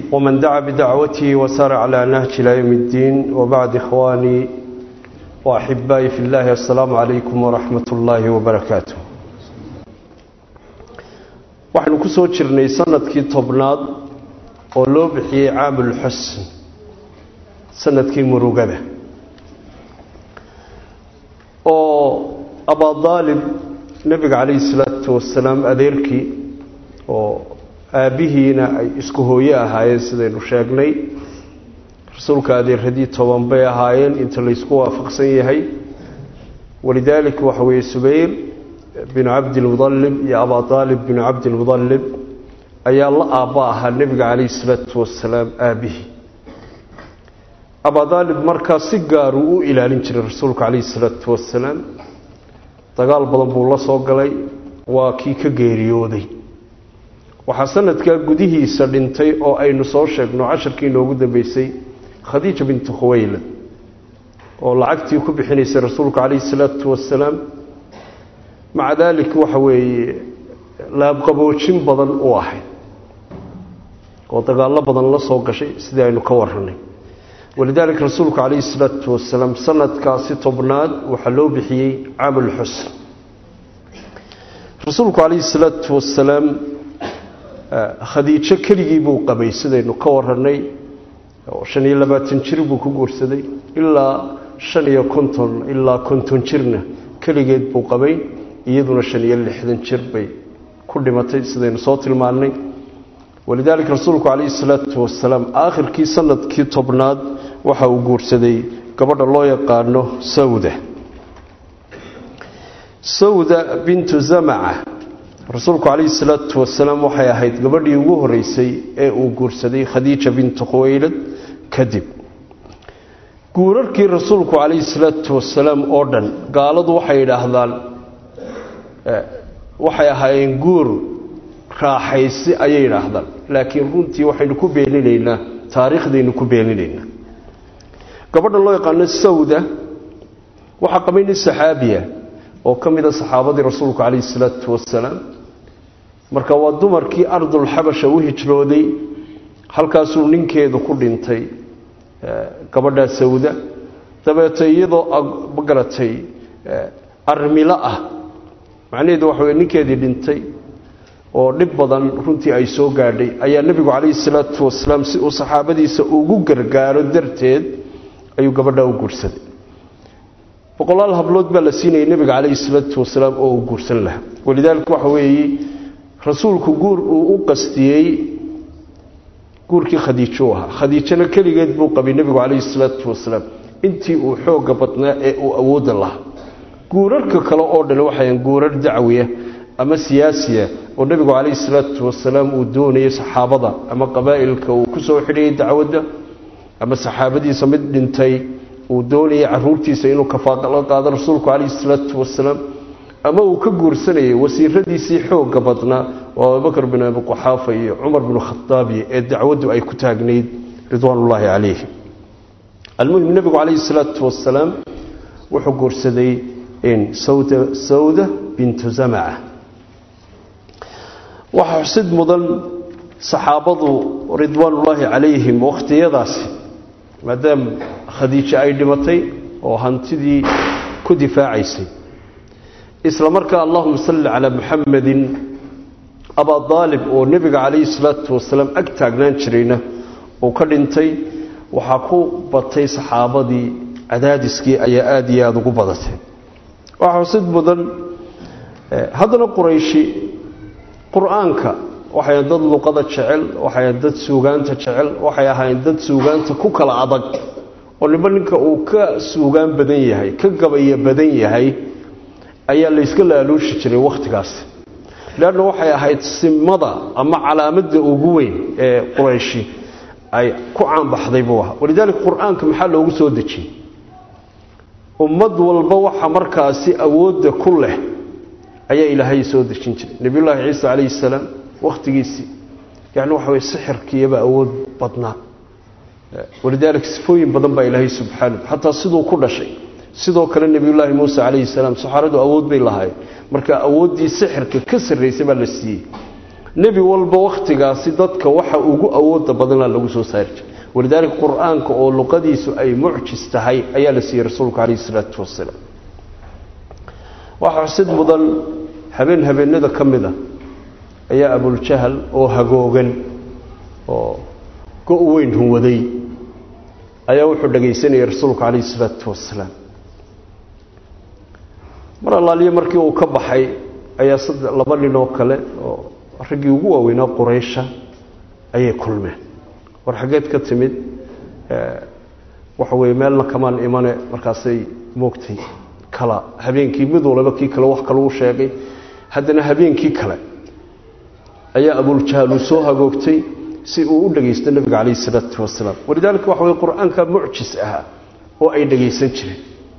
ومن دعا بدعوته وسار على نهج إلى يوم الدين وبعد إخواني وأحبائي في الله السلام عليكم ورحمة الله وبركاته waxaynu ku soo jirnay sanadkii tobnaad oo loo bixiyey caamulxusn sanadkii murugada oo abadaalib nebiga calayhi salaatu wasalaam adeerkii oo aabbihiina ay isku hooye ahaayeen sidaynu sheegnay rasuulka adeeradii toban bay ahaayeen inta laysku waafaqsan yahay walidaalika waxa weeye subayr binu cabdilmudalib iyo abaalib binu cabdilmudalib ayaa la aabba ahaa nebiga calayhi salaatu wasalaam aabbihii abadaalib markaa si gaaruu u ilaalin jiray rasuulka calayhi salaatu wasalaam dagaal badan buu la soo galay waa kii ka geeriyooday waxaa sanadkaa gudihiisa dhintay oo aynu soo sheegno casharkii inoogu dambeysay khadiija bintu khuwaylad oo lacagtii ku bixinaysay rasuulka calayhi salaatu wasalaam maca daalika waxa weeye laabqaboojin badan u ahayd oo dagaallo badan la soo gashay sidii aynu ka warranay walidaalika rasuulku calayhi salaatu wasalaam sanadkaasi tobnaad waxaa loo bixiyey caamulxusn rasuulku calayhi salaatu wasalaam khadiijo keligii buu qabay sidaynu ka warranay oo shan iyo labaatan jir buu ku guursaday ilaa shan iyo konton ilaa konton jirna keligeed buu qabay iyaduna shan iyo lixdan jir bay ku dhimatay sidaynu soo tilmaannay walidaalika rasuulku calayhi salaatu wasalaam aakhirkii sanadkii tobnaad waxa uu guursaday gabadha loo yaqaano sawda sawda bintu zamaca rasuulku calayhi salaatu wasalaam waxay ahayd gabadhii ugu horeysay ee uu guursaday khadiija bintu khuwaylad kadib guurarkii rasuulku calayhi salaatu wasalaam oo dhan gaaladu waxay yidhaahdaan waxay ahaayeen guur raaxaysi ayay yidhaahdaan laakiin runtii waxaynu ku beeninaynaa taariikhdaynu ku beeninaynaa gabadha loo yaqaano sawda waxaa qabay nin saxaabiya oo ka mid a saxaabadii rasuulku calayhi salaatu wasalaam marka waa dumarkii ardulxabasha u hijrooday halkaasuu ninkeedu ku dhintay gabadhaa sawda dabeeta iyadoo magaratay armilo ah macnaheedu waxa weye ninkeedii dhintay oo dhib badan runtii ay soo gaadhay ayaa nebigu calayhi salaatu wasalaam si uu saxaabadiisa ugu gargaaro darteed ayuu gabadhaa u guursaday boqolaal hablood baa la siinayay nebiga calayhi salaatu wasalaam oo uu guursan lahaa walidaalika waxa weeye rasuulku guur uu u qastiyey guurkii khadiijo u ahaa khadiijana keligeed buu qabay nebigu calayhi salaatu wasalaam intii uu xoogga badnaa ee uu awoodda lahaa guurarka kale oo dhan waxayan guurar dacwiya ama siyaasiya oo nebigu calayhi salaatu wasalaam uu doonayay saxaabada ama qabaa'ilka uu ku soo xidhayay dacwadda ama saxaabadiisa mid dhintay uu doonayay caruurtiisa inuu kafaaqala qaado rasuulku calayhi salaatu wasalaam ama uu ka guursanayay wasiiradiisii xoogga badnaa oo abubakar bin abi quxaafa iyo cumar binu khataabi ee dacwaddu ay ku taagnayd ridwaanullaahi calayhi almuhim nebigu calayhi salaatu wasalaam wuxuu guursaday sawda bintu zamaca waxaa xusid mudan saxaabadu ridwaanullaahi calayhim wakhtiyadaasi maadaama khadiijo ay dhimatay oo hantidii ku difaacaysay isla markaa allahuma salli calaa muxamedin abadaalib oo nebiga calayhi salaatu wasalaam ag taagnaan jirayna uu ka dhintay waxaa ku batay saxaabadii cadaadiskii ayaa aada iyo aada ugu badatay waxaa xusid mudan haddana qurayshi qur-aanka waxay dad luqada jecel waxay dad suugaanta jecel waxay ahaayeen dad suugaanta ku kala adag oo niba ninka uu ka suugaan badan yahay ka gabaya badan yahay ayaa layska laaluushi jiray wakhtigaasi leanna waxay ahayd simada ama calaamadda ugu weyn ee qurayshi ay ku caanbaxday buu ahaa walidaalika qur-aanka maxaa loogu soo dejiyey ummad walba waxa markaasi awoodda ku leh ayaa ilaahay soo dejin jiray nebiyullaahi ciisa calayhi salaam wakhtigiisii yani waxa weye sixirkiiyaba awood badnaa walidaalika sifooyin badan baa ilaahay subxaana xataa siduu ku dhashay sidoo kale nebiyullaahi muuse calayhi salaam saxaaradu awood bay lahaayeen marka awooddii sixirka ka sarraysay baa la siiyey nebi walba wakhtigaasi dadka waxa ugu awooda badanla lagu soo saari jiray walidaalika qur-aanka oo luqadiisu ay mucjis tahay ayaa la siiyey rasuulka calayhi isalaatu wasalaam waxaa xusid mudan habeen habeenada ka mid a ayaa abuljahal oo hagoogan oo go- weyn hunwaday ayaa wuxuu dhagaysanayay rasuulka calayhi isalaatu wasalaam mar allaaliyo markii uu ka baxay ayaa saddex laba nin oo kale oo raggii ugu waaweynaa quraysha ayay kulmeen war xaggeed ka timid waxa weye meelna kamaan imane markaasay moogtay kala habeenkii mid walaba kii kale wax kale u sheegay haddana habeenkii kale ayaa abuljahaal uu soo hagoogtay si uu u dhagaysto nebiga calayhi isalaatu wasalaam walidaalika waxa weye qur-aanka mucjis ahaa oo ay dhagaysan jireen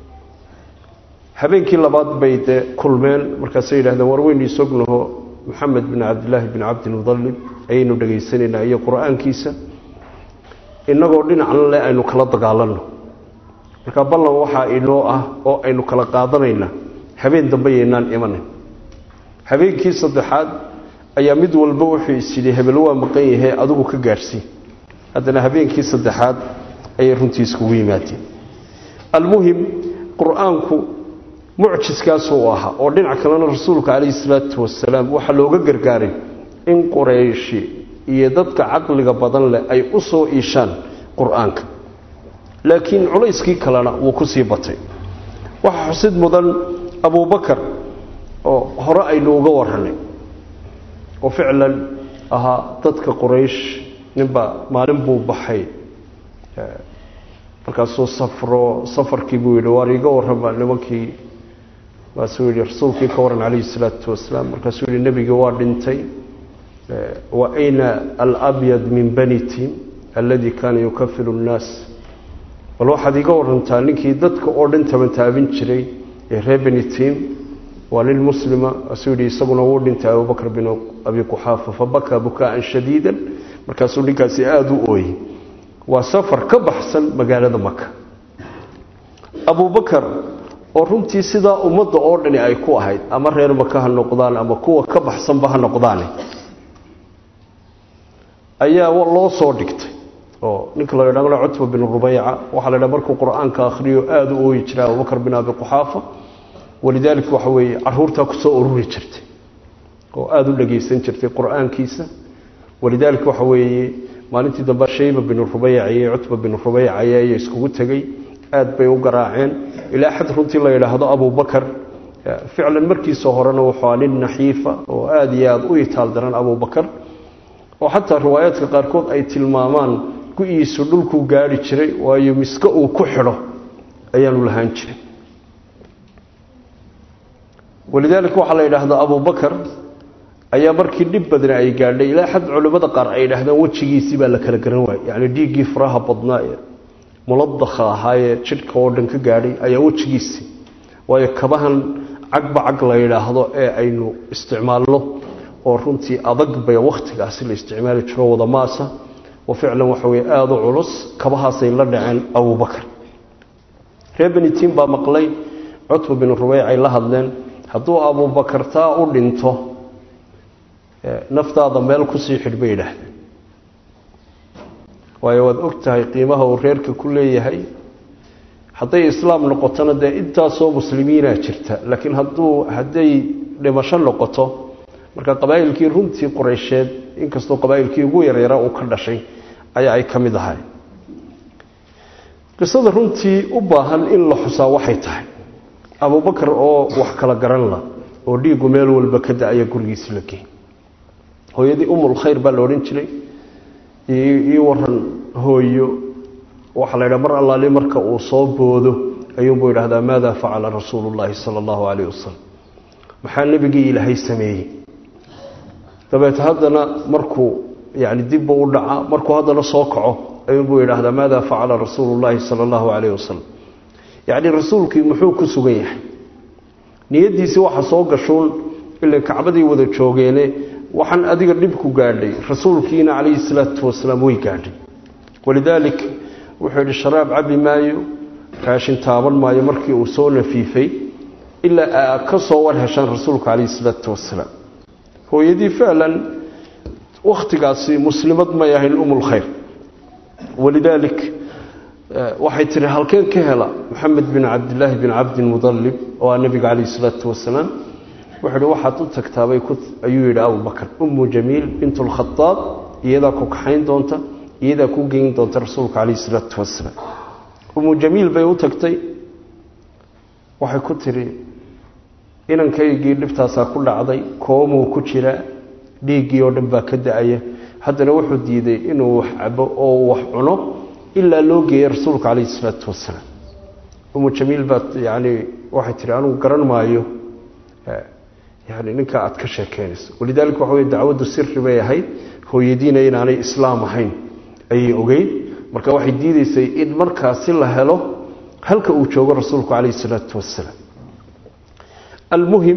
habeenkii labaad bay dee kulmeen markaasay yidhahdeen war weynu isognaho maxamed bin cabdilaahi bin cabdilmudalib ayaynu dhegaysanaynaa iyo qur-aankiisa innagoo dhinacna le aynu kala dagaalanno marka ballan waxaa inoo ah oo aynu kala qaadanaynaa habeen dambe yaynaan imanin habeenkii saddexaad ayaa mid walba wuxuu isyidhi hebel waa maqan yahay adigu ka gaadhsii haddana habeenkii saddexaad ayay runtii iskugu yimaadeen almuhim qur-aanku mucjiskaasuu ahaa oo dhinac kalena rasuulka calayhi salaatu wasalaam waxaa looga gargaaray in qurayshi iyo dadka caqliga badan leh ay u soo iishaan qur-aanka laakiin culayskii kalena wuu ku sii batay waxaa xusid mudan abubakar oo hore aynu uga warranay oo ficlan ahaa dadka quraysh ninbaa maalin buu baxay markaasuu safro safarkii buu yidhi waar iiga warrama nimankii markaasuu yidhi rasuulkii ka waran calayhi salaatu wasalaam markaasuu yidhi nebigii waa dhintay wa ayna alabyad min bani tim alladii kaana yukafilu nnaas bal waxaad iiga warantaa ninkii dadka oo dhan tabantaabin jiray ee reer beni tim waa nin muslima asuu yidhi isaguna wuu dhintay abubakr bin abi quxaafa fabakaa bukaa'an shadiidan markaasuu ninkaasi aada u ooyey waa safar ka baxsan magaalada maka abubakar oo runtii sidaa ummadda oo dhani ay ku ahayd ama reer maka ha noqdaan ama kuwa ka baxsanba ha noqdaane ayaa loo soo dhigtay oo ninka la yidhahdo cutba bin rubayca waxaa la yidhaha markuu qur-aanka akhriyo aada u ooyi jiray abubakar bin abi quxaafa walidaalika waxa weeye caruurtaa ku soo ururi jirtay oo aada u dhagaysan jirtay qur-aankiisa walidaalika waxa weeye maalintii dambe shayba bin rubayc iyo cutba bin rubayc ayaa iskugu tegey aad bay u garaaceen ilaa xad runtii la yidhaahdo abubakar ficlan markiisa horena wuxuu nin naxiifa oo aada iyo aada u itaal daran abubakar oo xataa riwaayaadka qaarkood ay tilmaamaan gu-iisu dhulkuu gaari jiray waayo miske uu ku xidho ayaanu lahaan jiray walidaalika waxaa la yidhaahdaa abubakar ayaa markii dhib badna ay gaadhay ilaa xad culimmada qaar ay yidhahdaan wejigiisii baa la kala garan waayey yacni dhiiggii faraha badnaa ee muladakha ahaayee jidhka oo dhan ka gaadhay ayaa wejigiisii waayo kabahan cagba cag la yidhaahdo ee aynu isticmaalno oo runtii adag bay wakhtigaasi la isticmaali jiro wadamaasa oo ficlan waxa weye aada u culus kabahaasay la dhaceen abubakar reer benitiin baa maqlay cutba bin rubeyc ay la hadleen hadduu abubakar taa u dhinto naftaada meel kusii xidh bay yidhaahdeen waayo waad og tahay qiimaha uu reerka ku leeyahay hadday islaam noqotona dee intaasoo muslimiinaa jirta laakiin hadduu hadday dhimasho noqoto marka qabaa'ilkii runtii qoreysheed inkastoo qabaa'ilkii ugu yaryara uu ka dhashay ayaa ay ka mid ahay qisada runtii u baahan in la xusaa waxay tahay abubakar oo wax kala garan la oo dhiiggu meel walba ka da-aya gurigiisi la geey hooyadii umul khayr baa la odhan jiray ii waran hooyo waxaa la yidhaha mar allaali marka uu soo boodo ayuunbuu yidhahdaa maada facala rasuulu llaahi sala allahu calayh wasalam maxaa nebigii ilaahay sameeyey dabeete haddana markuu yani dibbu u dhaca markuu haddana soo kaco ayuunbuu yidhaahdaa maada facala rasuulu llaahi sala allahu calayh wasalam yacni rasuulkii muxuu ku sugan yahay niyaddiisii waxa soo gashuun ila kacbadii wada joogeene waxaan adiga dhibku gaadhay rasuulkiina calayhi salaatu wasalaam way gaadhay walidaalik wuxuu yidhi sharaab cabi maayo raashin taaban maayo markii uu soo nafiifay ilaa aa ka soo war heshaan rasuulka calayhi salaatu wasalaam hooyadii ficlan wakhtigaasi muslimad may ahayn umulkhayr walidaalik waxay tihi halkeen ka hela maxamed bin cabdilaahi bin cabdilmudalib oo ah nebiga calayhi salaatu wasalaam wuxuu hi waxaad u tagtaabay ayuu yidhi abubakar ummu jamiil bint lkhadaab iyadaa ku kaxayn doonta iyadaa ku geyn doonta rasuulka calayhi salaatu wasalaam ummu jamiil bay u tagtay waxay ku tidhi inankaygii dhibtaasaa ku dhacday koomuu ku jiraa dhiiggii oo dhan baa ka da-aya haddana wuxuu diiday inuu wax cabo oo wax cuno ilaa loo geeyey rasuulka calayhi salaatu wasalaam umu jamiil baa yani waxay tihi anugu garan maayo yani ninkaa aad ka sheekeynayso walidaalika waxa wey dacwaddu siri bay ahayd hooyadiina inaanay islaam ahayn ayay ogeyd marka waxay diideysay in markaasi la helo halka uu joogo rasuulku calayhi salaatu wasalaam almuhim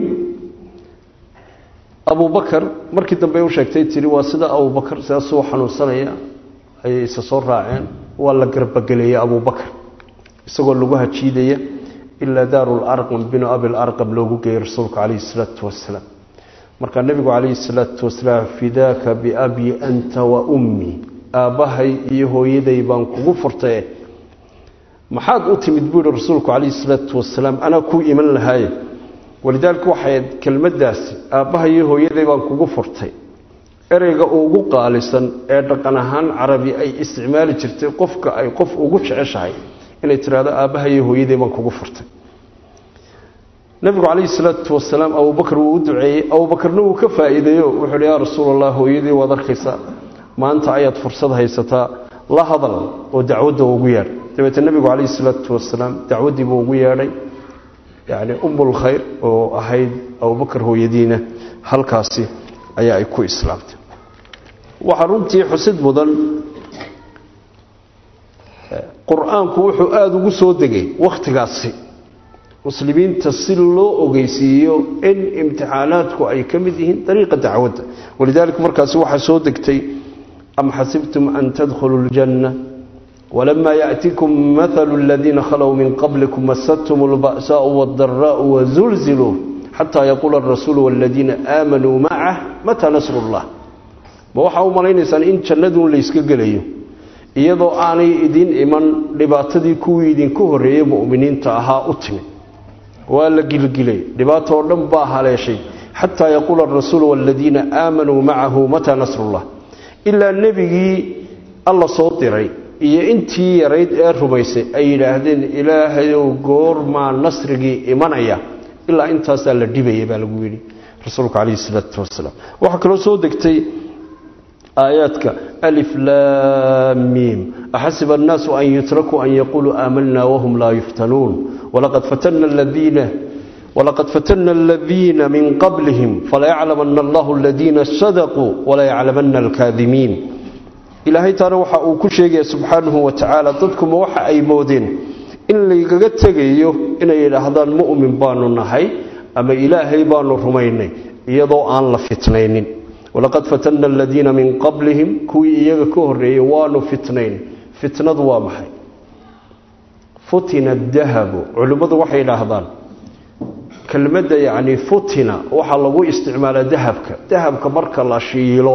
abubakar markii dambe u sheegtay tihi waa sida abubakar sidaasuu xanuunsanaya ayay isa soo raaceen waa la garbageleeyey abubakar isagoo lagu hajiidaya ilaa daarularqam binu abilarqam loogu geeyey rasuulku calayhi salaatu wasalaam markaa nebigu calayhi salaatu wasalaam fidaaka biabii anta wa ummii aabbahay iyo hooyaday baan kugu furtaye maxaad u timid buu yihi rasuulku calayhi salaatu wasalaam anaa kuu iman lahaaye walidaalika waxay kelmaddaasi aabbaha iyo hooyaday baan kugu furtay ereyga ugu qaalisan ee dhaqan ahaan carabi ay isticmaali jirtay qofka ay qof ugu jeceshahay inay tidhaahdo aabbaha iyo hooyaday baan kugu furtay nabigu calayhi salaatu wasalaam abubakar wuu u duceeyey abubakarna wuu ka faa'iideeyo wuxuu hi yaa rasuul allah hooyadii waad arkaysaa maanta ayaad fursad haysataa la hadal oo dacwadda ugu yeedh dabeetee nebigu calayhi salaatu wasalaam dacwaddiibuu ugu yeedhay yacni umulkhayr oo ahayd abubakar hooyadiina halkaasi ayaa ay ku islaamtay waxaa runtii xusid mudan qur-aanku wuxuu aada ugu soo degay wakhtigaasi muslimiinta si loo ogeysiiyo in imtixaanaadku ay ka mid yihiin dariiqa dacwadda walidaalika markaasi waxaa soo degtay am xasibtum an tadkhuluu ljanna wlama yaأtikum mahalu اladiina khalow min qablikum masadtum اlba'saءu wاldaraءu wazulziluu xataa yaquula arasuulu wاladiina aamanuu macah mataa nasru اllah ma waxaa u malaynaysaan in jannaduun layska gelayo iyadoo aanay idin iman dhibaatadii kuwii idinku horreeyey mu'miniinta ahaa u timid waa la gilgilay dhibaato oo dhan baa haleeshay xataa yaquula arasuulu wاladiina aamanuu macahu mataa nasru اllah ilaa nebigii alla soo diray iyo intii yarayd ee rumaysay ay yidhaahdeen ilaahayow goormaa nasrigii imanaya ilaa intaasaa la dhibaya baa lagu yidhi rasuulka calayhi salaatu wasalaam waxaa kaloo soo degtay aayaadka alif laamiim axasiba annaasu an yutrakuu an yaquuluu aamanna wahum laa yuftanuun walaqad fatana aladiina walaqad fatana aladiina min qablihim falayaclamanna allahu aladiina sadaquu walayaclamanna alkaadimiin ilaahay taana waxa uu ku sheegaya subxaanahu wa tacaala dadkuma waxa ay moodeen in laygaga tegayo inay yidhaahdaan mu'min baanu nahay ama ilaahay baanu rumaynay iyadoo aan la fitnaynin walaqad fatanna aladiina min qablihim kuwii iyaga ka horreeyey waanu fitnayn fitnadu waa maxay futina dahabu culimmadu waxay idhaahdaan kelmadda yacni futina waxaa lagu isticmaalaa dahabka dahabka marka la shiilo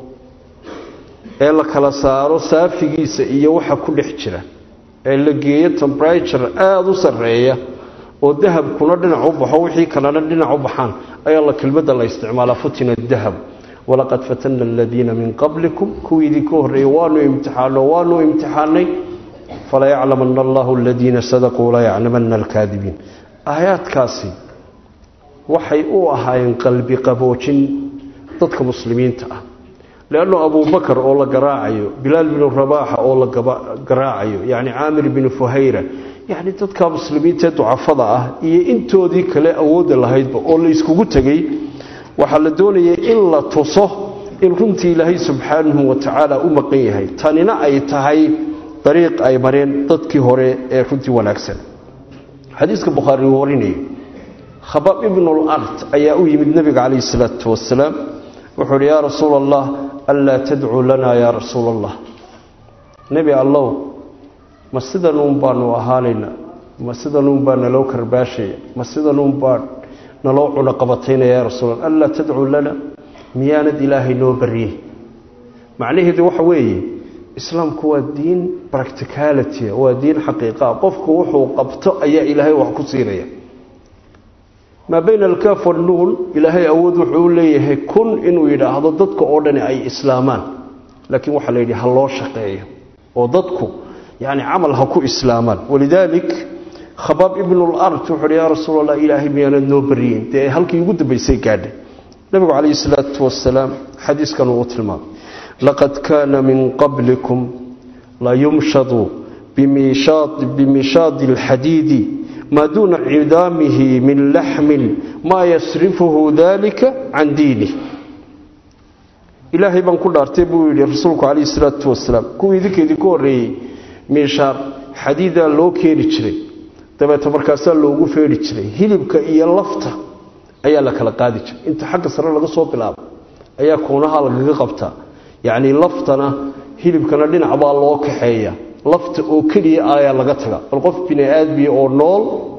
ee la kala saaro saafigiisa iyo waxa ku dhex jira ee la geeyo temberature aada u sarreeya oo dahabkuna dhinac u baxo wixii kalena dhinac u baxaan ayaa la kelmadda la isticmaalaa futina dahab walaqad fatana aladiina min qablikum kuwii idinka horreeyey waanu imtixaano waanu imtixaanay falayaclamana allahu aladiina sadaquu layaclamana alkaadibiin aayaadkaasi waxay u ahaayeen qalbi qaboojin dadka muslimiinta ah leanno abubakar oo la garaacayo bilaal binu rabaaxa oo la garaacayo yacni caamir binu fuhayra yacni dadka muslimiintaee ducafada ah iyo intoodii kale awoodda lahaydba oo la iskugu tegey waxaa la doonayay in la tuso in runtii ilaahay subxaanahu wa tacaala u maqan yahay tanina ay tahay dariiq ay mareen dadkii hore ee runtii wanaagsan xadiiska bukhaari uu warinayo khabaab ibnulart ayaa u yimid nebiga calayhi salaatu wasalaam wuxuu uhi yaa rasuula allah anlaa tadcuu lanaa yaa rasuula allah nebi allow ma sidanuun baanu ahaanayna ma sidanuun baa naloo karbaashaya ma sidanuun baa naloo cunaqabataynaya ya rasuul alla anlaa tadcuu lana miyaanad ilaahay noo baryey macnaheedu waxa weeye islaamku waa diin practicality waa diin xaqiiqaa qofku wuxuu qabto ayaa ilaahay wax ku siinaya maa bayna alkaaf wannuun ilaahay awood wuxuu u leeyahay kun inuu yidhaahdo dadka oo dhani ay islaamaan laakiin waxaa la yidhi ha loo shaqeeyo oo dadku yani camal ha ku islaamaan walidaalik khabaab ibnulart wuxuu hi yaa rasuul allah ilaahay miyaanad noo baryeyn dee halkii ugu dambaysay gaadhay nabigu calayhi salaatu wasalaam xadiiskan uu tilmaamay laqad kaana min qablikum layumshadu bimishaadi alxadiidi maa duuna cidaamihi min laxmin maa yasrifuhu dalika can diinih ilaahay baan ku dhaartay buu yidhi rasuulku calayhi salaatu wasalaam kuwii idinkeedii ku horreeyey miishaar xadiidaa loo keeni jiray dabeeta markaasaa loogu feedhi jiray hilibka iyo lafta ayaa la kala qaadi jiray inta xagga sare laga soo bilaabo ayaa koonaha lagaga qabtaa yacnii laftana hilibkana dhinac baa loo kaxeeya lafta oo keliya ayaa laga taga bal qof bini aadmiya oo nool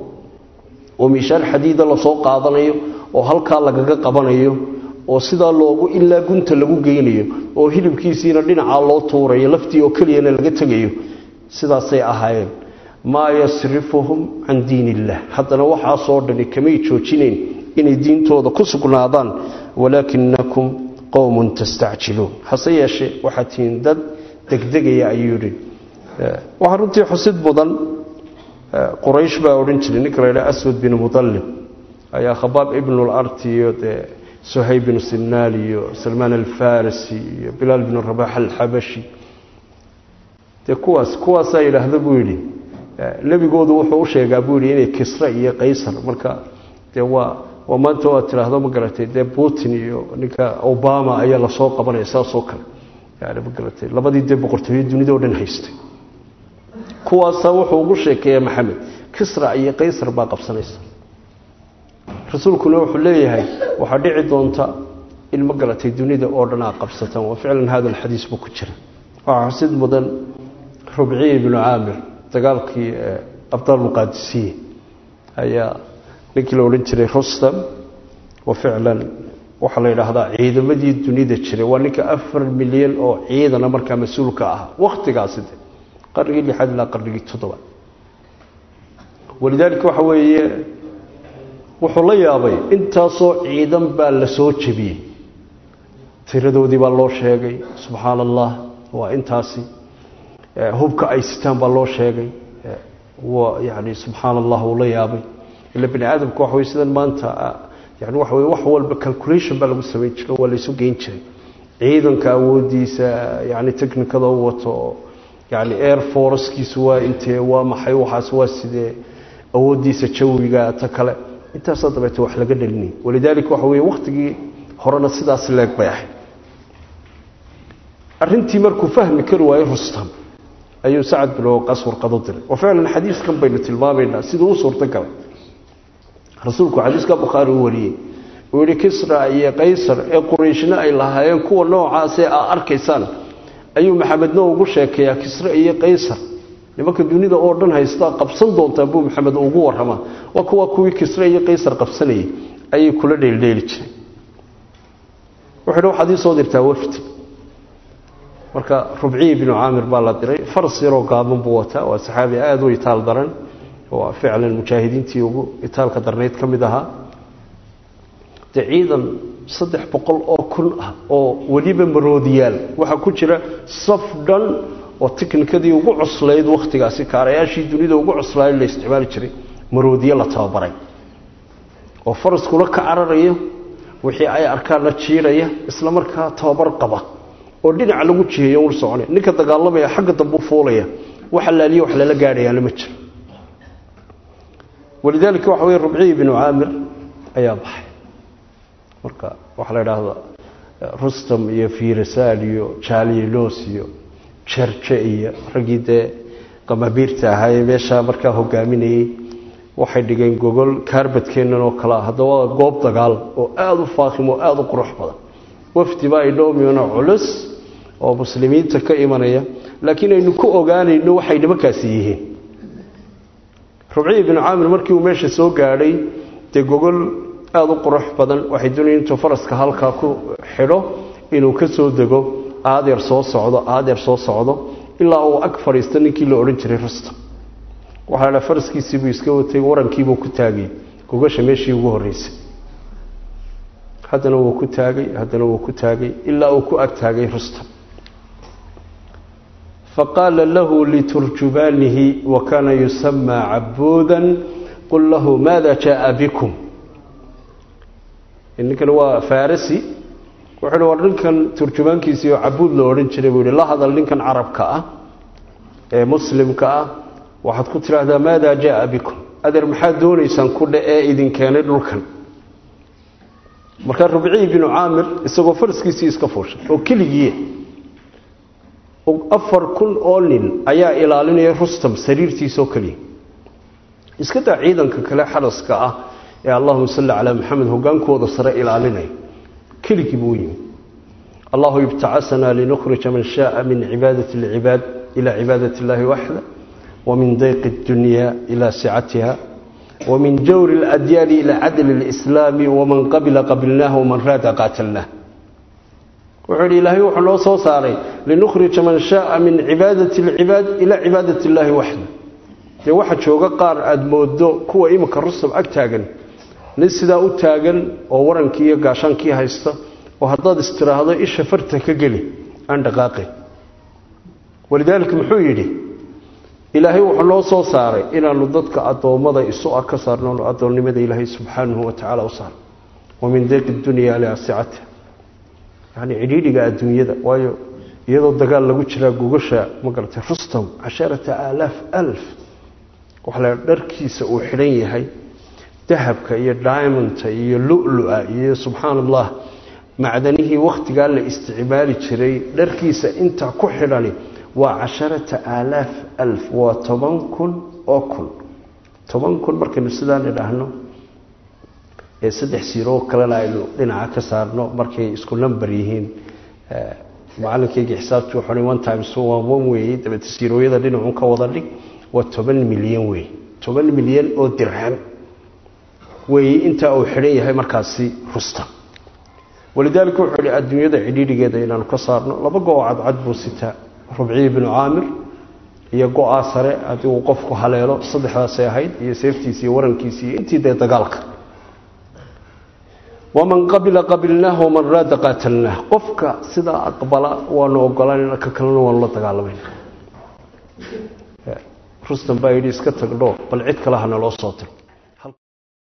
oo miishaar xadiida lasoo qaadanayo oo halkaa lagaga qabanayo oo sidaa loogu ilaa gunta lagu geynayo oo hilibkiisiina dhinacaa loo tuurayo laftii oo keliyana laga tegayo sidaasay ahaayeen maa yasrifuhum can diin illah haddana waxaasoo dhani kamay joojinayn inay diintooda ku sugnaadaan walaakinakum qowmun tastacjiluun hase yeeshee waxaad tihiin dad degdegaya ayuu yidhi waxaa runtii xusid mudan quraysh baa odhan jiray ninka la ydhaha aswad bin mudallib ayaa khabaab ibnularti iyo dee suhayb binu sinaal iyo salmaan alfarisi iyo bilaal binu rabax alxabashi dee kuwaas kuwaasaa yidhaahda buu yidhi nebigoodu wuxuu u sheegaa buu yidhi inay kisra iyo qaysar marka dee waa waa maanta waad tidhaahdo ma garatay dee putin iyo ninka obama ayaa lasoo qabanaya saasoo kale yani ma garatay labadii dee boqortooyo dunida o dhan haystay kuwaasaa wuxuu ugu sheekeeyaa maxamed kisra iyo qaysar baa qabsanaysa rasuulkuna wuxuu leeyahay waxaa dhici doonta in ma garatay dunida oo dhan aad qabsataan waa ficlan hada alxadiis buu ku jira waxaa xusid mudan rubciy ibnu caamir dagaalkii abdaalmuqaadisiye ayaa ninkii la odhan jiray rustam wa ficlan waxaa la yidhaahdaa ciidamadii dunida jiray waa ninka afar milyan oo ciidana markaa mas-uulka ah wakhtigaasi de qarnigii lixaad ilaa qarnigii toddobaad walidaalika waxa weeye wuxuu la yaabay intaasoo ciidan baa la soo jebiyey tiradoodii baa loo sheegay subxaana allah waa intaasi hubka ay sitaan baa loo sheegay waa yani subxaana allah uu la yaabay ila bani aadamka waxa wey sidan maanta yani waxa wey wax walba calculation baa lagu samayn jiro waa laysu geyn jiray ciidanka awoodiisa yani technicada u wato yani air forcekiisu waa intee waa maxay waxaas waa sidee awoodiisa jawiga ta kale intaasaa dabeete wax laga dhelinay walidaalika waxa wey wakhtigii horena sidaas leeg bay ahayd arintii markuu fahmi kari waayey rustam ayuu sacad bin waqaas warqado diray oo ficlan xadiiskan baynu tilmaamaynaa siduu u suurto galay rasuulku xadiiska bukhaari u wariyey uu yihi kisra iyo qaysar ee qurayshna ay lahaayeen kuwa noocaasee aa arkaysaan ayuu maxamedna ugu sheekeeyaa kisra iyo qaysar nimanka dunida oo dhan haystaa qabsan doontaa buu maxamed ugu waramaa waa kuwa kuwii kisra iyo qaysar qabsanayay ayay kula dheeldheeli jiray wuxuu hi waxaad ii soo dirtaa wafdi marka rubciyi binu caamir baa la diray faras yaroo gaaban buu wataa waa saxaabi aada u itaal daran waa ficlan mujaahidiintii ugu itaalka darnayd ka mid ahaa dee ciidan saddex boqol oo kun ah oo weliba maroodiyaal waxaa ku jira saf dhan oo tiknikadii ugu cuslayd wakhtigaasi kaarayaashii dunida ugu cuslayd la isticmaali jiray maroodiye la tababaray oo faraskula ka cararayo wixii ay arkaan la jiiraya isla markaa tababar qaba oo dhinaca lagu jiheeyo ul soconay ninka dagaalamaya xagga dambu fuulaya wax allaaliya wax lala gaadhayaana ma jiro walidaalika waxa weye rubciyi binu caamir ayaa baxay marka waxaa la idhaahdaa rustam iyo firisal iyo jalilos iyo jerje iyo raggii dee qamabiirta ahaayee meeshaa markaa hogaaminayey waxay dhigeen gogol kaarbadkeennan oo kalea haddaba waa goob dagaal oo aada u faakhim oo aada u qurux badan wafdiba ay dhowmiyona culus oo muslimiinta ka imanaya laakiin aynu ku ogaanayno waxay nimankaasi yihiin rubciyi binu caamir markii uu meesha soo gaadhay dee gogol aada u qurux badan waxay doonayeen intuu faraska halkaa ku xidho inuu ka soo dego aadeer soo socdo aadeer soo socdo ilaa uu ag fadhiista ninkii la odhan jiray rustam waxaa la faraskiisiibuu iska watay warankiibuu ku taagay gogasha meeshii ugu horreysay haddana wuu ku taagay haddana wuu ku taagay ilaa uu ku ag taagay rustam faqaala lahu liturjubaanihi wa kaana yusamaa cabuudan qul lahu maada jaaa bikum ninkan waa farisi wuxuu hi war ninkan turjumaankiisii oo cabuud la odhan jiray buu yihi la hadal ninkan carabka ah ee muslimka ah waxaad ku tidhaahdaa maada jaaa bikum adeer maxaad doonaysaan ku dhe ee idin keenay dhulkan markaa rubciyi binu caamir isagoo faraskiisii iska fuushay oo keligii afar kun oo nin ayaa ilaalinaya rustam sariirtiisoo keliya iska daa ciidanka kale xaraska ah ee allahuma salli calaa maxamed hogaankooda sare ilaalinaya keligii buu yimi allahu ibtacasanaa linukhrija man shaaa min cibaadati lcibaad ila cibaadati illaahi waxda wamin dayqi اdunya ila sicatiha wamin jawri اladyaani ila cadli اlislaami waman qabila qabilnaah waman raada qaatalnaah wuxuu yidhi ilaahay wuxuu noo soo saaray linukhrija man shaaa min cibaadati alcibaad ilaa cibaadati illaahi waxda dee waxa jooga qaar aada moodo kuwa iminka rustam ag taagan nin sidaa u taagan oo warankii iyo gaashaankii haysta oo haddaad istiraahdo isha farta ka geli aan dhaqaaqin walidaalika muxuu yidhi ilaahay wuxuu noo soo saaray inaanu dadka addoommada isu ah ka saarno addoonnimada ilaahay subxaanahu wa tacaala u saarno wa min dayqi dunya liasicatiha yani cidhiidhiga adduunyada waayo iyadoo dagaal lagu jiraa gugasha ma garatay rustam casharata aalaaf alf waxa la dharkiisa uu xidhan yahay dahabka iyo diamondta iyo lulu-a iyo subxaan allah macdanihii wakhtigaa la isticmaali jiray dharkiisa intaa ku xidhani waa casharata aalaaf alf waa toban kun oo kun toban kun markaynu sidaan idhaahno ee saddex siiroo kalena aynu dhinaca ka saarno markay isku number yihiin macalinkayga xisaabtu wuxuu one times waa one weeye dabeete siirooyada dhinacun ka wada dhig waa toban milyan weeye toban milyan oo dirham weeye intaa uu xidhan yahay markaasi rustam walidaalika wuxuu yihi adduunyada cidhiidhigeeda inaanu ka saarno laba go-o cadcad buu sitaa rubciyi binu caamir iyo go-aa sare haddii uu qofku haleelo saddexdaasay ahayd iyo seeftiisi iyo warankiisi iyo intii dee dagaalka waman qabila qabilnaah waman raada qaatalnaah qofka sidaa aqbala waanu ogolanayna ka kalena waanu la dagaalamayna rustam baa yidhi iska tagdho bal cid kale hana loo soo tiro